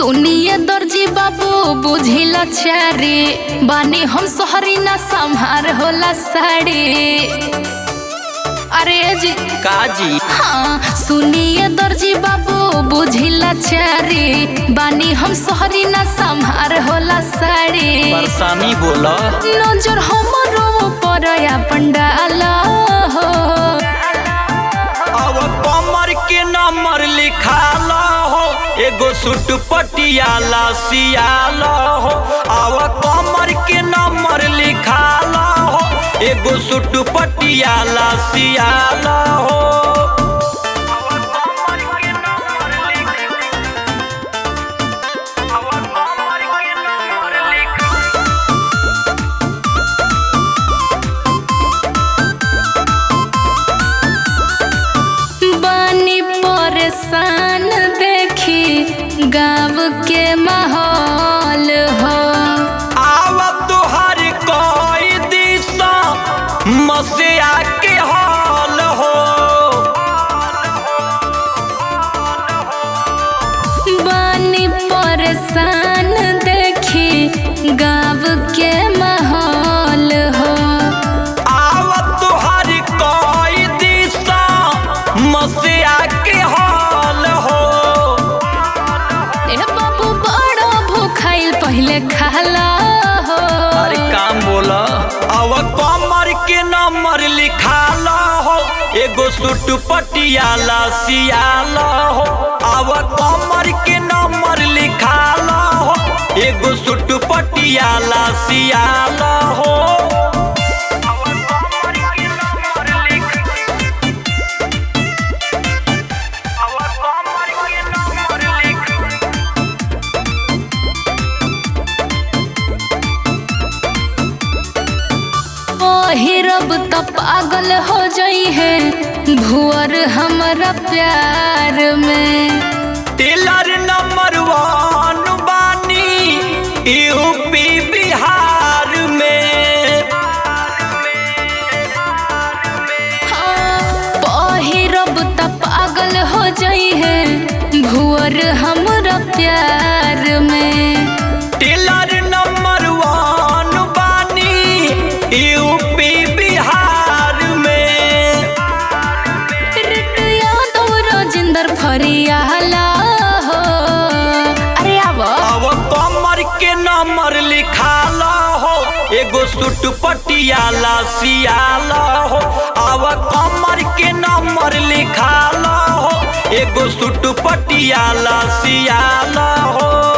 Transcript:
सुनिए दर्जी बाबू बुझिला चारी बानी हम सोहरी ना संहार होला साड़ी अरे जी काजी हाँ सुनिए दर्जी बाबू बुझिला चारी बानी हम सोहरी ना संहार होला साड़ी बरसानी बोला नजर हमरो पर अपन डाला हो अब कमर के नंबर लिखाला हो एगो सूट पटियाला सियाला हो अब कमर के नंबर लिखाला हो एगो सूट पटियाला सियाला हो बानी परेशान देखी गाँव के माहौल हो आव तुहर कोई दिशा मसिया के हाल हो बानी परेशान देखी गाँव के माहौल हो आव तुहर कोई दिशा मसिया के हाल हो ए बाबू बड़ा भूखाइल पहले खाला हो अरे काम बोला अब कमर के नंबर लिखाला हो एगो सूट पटियाला सियाला हो अब कमर के नंबर लिखाला हो एगो सूट पटियाला सियाला हो पहिरब त पागल हो जाई है भुअर हमरा प्यार में टेलर नंबर वन बानी यूपी बिहार में हाँ, पहिरब त पागल हो जाई है भुअर हमरा प्यार में टेलर नंबर वन बानी यूपी बिहार में रिट यादव राजेंद्र फरियाला हो अरे आव अब कमर के नंबर लिखाला हो एगो सूट पटियाला सियाला हो अब कमर के नंबर लिखाला हो एगो सूट पटियाला सियाला हो